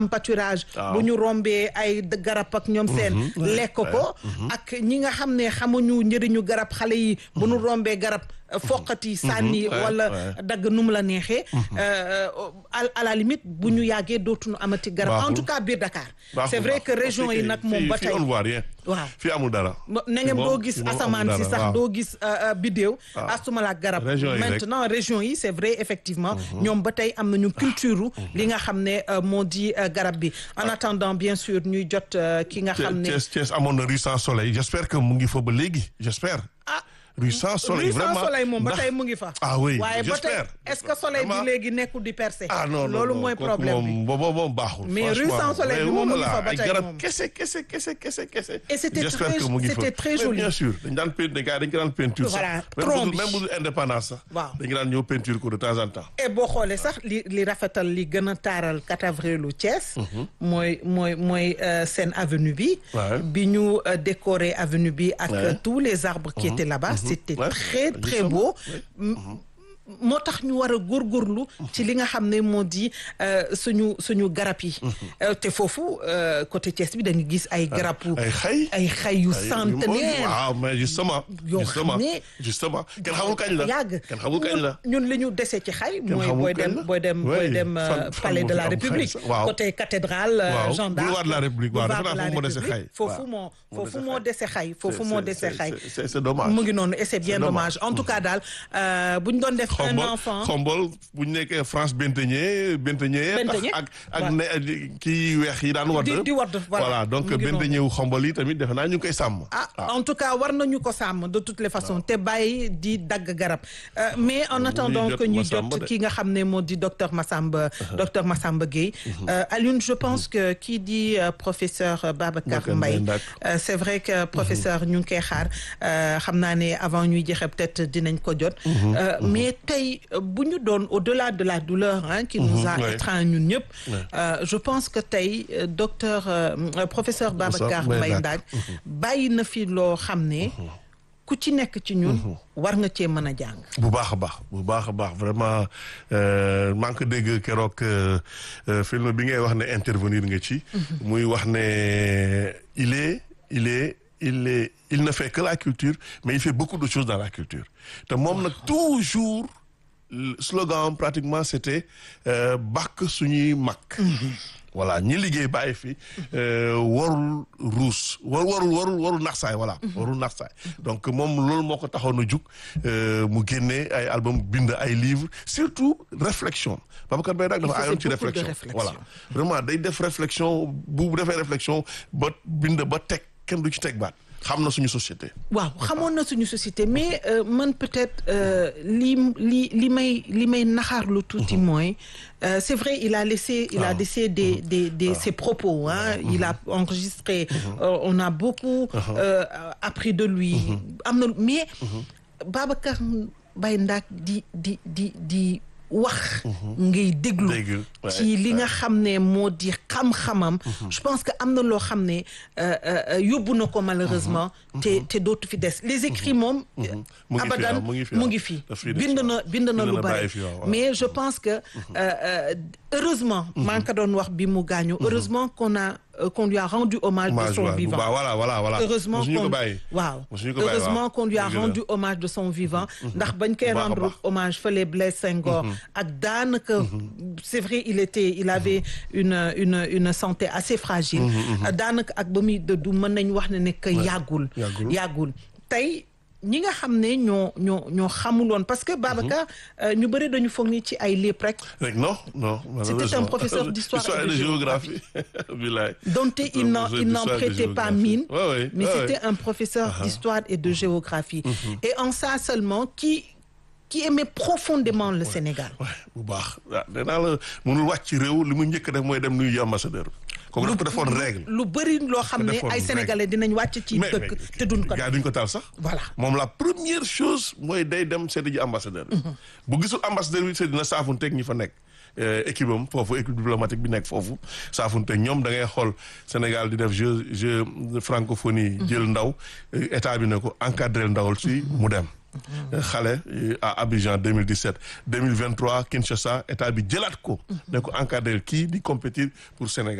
pâturage Waaw. bu ñu rombee ay d- garab ak ñoom seen lekk ko ak ñi nga xam ne xamuñu njëriñu garab xale yi bu ñu rombee garab euh, foqati sànni ouais, wala ouais. dagg nu mu la neexee euh, à à la limite bu ñu yàggee dootuñu amati garab en Baaxul. tout cas biir Dakar baaxul, c'est vrai baaxul. que région Fii yi kay- nag moom fii- ba fii tey on ne voit rien. waaw fii amul dara. na ngeen Moom- doo gis moom amul asamaan si dara, sax waaw. doo gis euh, euh, biddéew astuma la garab Région yi rek. maintenant région yi c'est vrai effectivement ñoom ba tey am nañu culture li nga xam ne euh, moo di euh, garab bi en attendant bien sûr ñuy jot euh, ki nga xam ne Thiès Thiès amoon na rue sans soleil j'espère que mu ngi fa ba léegi j'espère. ah rue sans soleil rue sans vraiment soleil moom ba ndax- tey mu ngi fa ah oui waaye ba tey j'espère. est-ce que soleil bi Vraiment. léegi nekkul di percer ah non non loolu non, mooy kooku problème bi moom boobu moom baaxul. Mais rue franchement. sans soleil bi Mais moom mu ngi voilà, fa ba ay tey garab moom. kese kese kese kese kese. Et c'était J'espère très- que mu ngi fa. c'était très Mais joli. bien sûr dañ daan peinture dañ dañ ko daan peinture sax. Voilà, même tronc bu bi. même bu indépendance sax. Waaw. dañu daan ñëw peinture ko de temps en temps. et boo xoolee sax li li rafetal li gën a taaral 4 avril u Thiès mooy mooy mooy euh, seen avenue bi Ouais. bi ñu euh, décoré avenue bi ak Ouais. euh, tous les arbres qui étaient là-bas c'était Ouais. très très Justement. beau M- moo tax ñu war a góorgóorlu ci li nga xam ne moo di euh, suñu suñu garab yi Euh, te foofu euh, côté Thiès bi dañu gis ay garab ay xay. ay xay yu ay- centenaire waaw mais justement. Yoo justement xam ne- justement kenn xamul kañ la. yàgg kenn xamul kañ la. ñun li ñu dese ci xay mooy xamul booy kañ dem la. booy dem Oui, booy dem euh, fan- fan palais moo de fi la am xay république sax. Waaw. côté cathédrale euh, Waaw, Jeanne d'Arc boulevard de la République, waaw, boulevard defe naa de la foofu moo dese République. xay. foofu Waaw. moo Moo foofu dese moo xay. dese xay foofu C'est- moo c'est- dese c'est- xay c'est- c'est- c'est dommage. mu ngi noonu et c'est bien dommage. dommage en tout cas daal euh, bu ñu doon def un xombol enfant xombol bu ñu nekkee France Benteñe Benteñe Benteñe, ak ak waaw. ne kii weex yi daan wadd Di- di wadd, voilà. donc Mu ngi noonu. Benteñe wu xombol yi tamit defe naa ñu ngi koy sàmm ah en tout cas war nañu ko sàmm de toutes les façons te bàyyi di dagg garab Euh, mais en attendant jot que ñuy Massamba jot de. ki nga xam ne moo di docteur Massamba docteur Massamba Gueye Euh, Alioune je pense que kii di euh, professeur euh, Babacar Babacar Mbaye Mbaye, d'accord. Euh, c'est vrai que professeur ñu ngi koy xaar euh, xam naa ne avant ñuy jeexee peut-être dinañ ko jot Euh, mais tey euh, bu ñu doon au-delà de la douleur hein, qui nous a ouais. étreint ñun ñëpp Ouais. euh, je pense que tey euh, docteur euh, euh, professeur Babacar Mbaye, Mbaye d'accord. Ndak bàyyi na fi loo xam ne ku ci nekk ci ñun war nga cee mën a jàng bu baax a baax bu baax a baax vraiment euh, maa ngi ko dégg keroog euh, euh, film bi ngay wax ne intervenir nga ci muy wax ne il est il est il est il ne fait que la culture mais il fait beaucoup de choses dans la culture te moom nag toujours le slogan pratiquement c'était euh, bàkk suñuy mag voilà ñi liggéey bàyyi fi euh, warul ruus war warul warul warul naxsaay voilà warul naxsaay donc moom loolu moo ko taxoon a jug euh, mu génnee ay album bind ay livres surtout réflexion Babacar Mbaye nag dafa faisait ayoon ci beaucoup de réflexion réflexion. voilà vraiment day def réflexion bu defee réflexion ba bind ba teg kenn du ci teg baat xam na suñu société waaw xamoon na suñu société mais euh, man peut-être euh, li li li may li may naxaarlu tuuti mooy euh, c'est vrai il a laissé il a Ah. laissé des des des ses propos hein il a enregistré euh, on a beaucoup euh, appris de lui am na mais Babacar Mbaye Ndak di di di di wax ngay déglu Dégg, ouais, ci li nga xam ne moo di xam-xamam je pense que am na loo xam ne euh, euh, yóbbu na ko malheureusement te te dootu fi des les écrits moom Mu ngi fi, abadan waaw, mu ngi fi, mu waaw. ngi fi Daf fi des, bind na waaw. bind na Bind lu na bari bàyyi fi, waaw, waaw. mais je pense que euh, euh, heureusement maa ngi ko doon wax bi mu gaañu heureusement qu'on a euh, qu'on lui a rendu hommage de Hommage, son waaw, bu vivant baax, voilà voilà voilà heureusement Mosuñu ko qu'on bàyyi waaw Mosuñu ko bàyyi, heureusement waaw. qu'on lui a Dëgg la. rendu hommage de son vivant ndax bañ koy Bu baax a rendre baax. hommage fële Blaise Senghor ak daanaka c'est vrai il était il avait une une une santé assez fragile daanaka ak ba muy dëddu mën nañ wax ne ne que yàggul yàggul. yàggul tey ñi nga xam ne ñoo ñoo ñoo xamuloon parce que Babacar euh, ñu bëri dañu foog ni ci ay lépp rek rek non non C'était un professeur d'histoire et de géographie bilaay dont il n'en il n'en prêtait pas mine ouais, ouais, mais ouais, c'était un professeur d'histoire et de géographie et en ça seulement qui qui aimait profondément le Sénégal ouais bu baax waaw nee naa la mënul wàcc ci réew li mu njëkk a def mooy dem nuyu ambassadeur kooku daf ko defoon règle lu bëri loo xam ne defoon ay règle. sénégalais dinañ wàcc ci mais dëkk te duñ ko gars yi duñ ko taal sax Voilà. moom la première chose mooy day dem seeti ji ambassadeur bi bu gisul ambassadeur bi seeti dina saafunteeg ñi fa nekk euh, équipe am foofu équipe diplomatique bi nekk foofu saafunteeg ñoom da ngay xool Sénégal di def jeu jeu francophonie jël ndaw euh, état bi ne ko encadré ndawal si mu dem xale à Abidjan 2017 2023 Kinshasa état bi jëlaat ko ne ko encadré kii di compétir pour Sénégal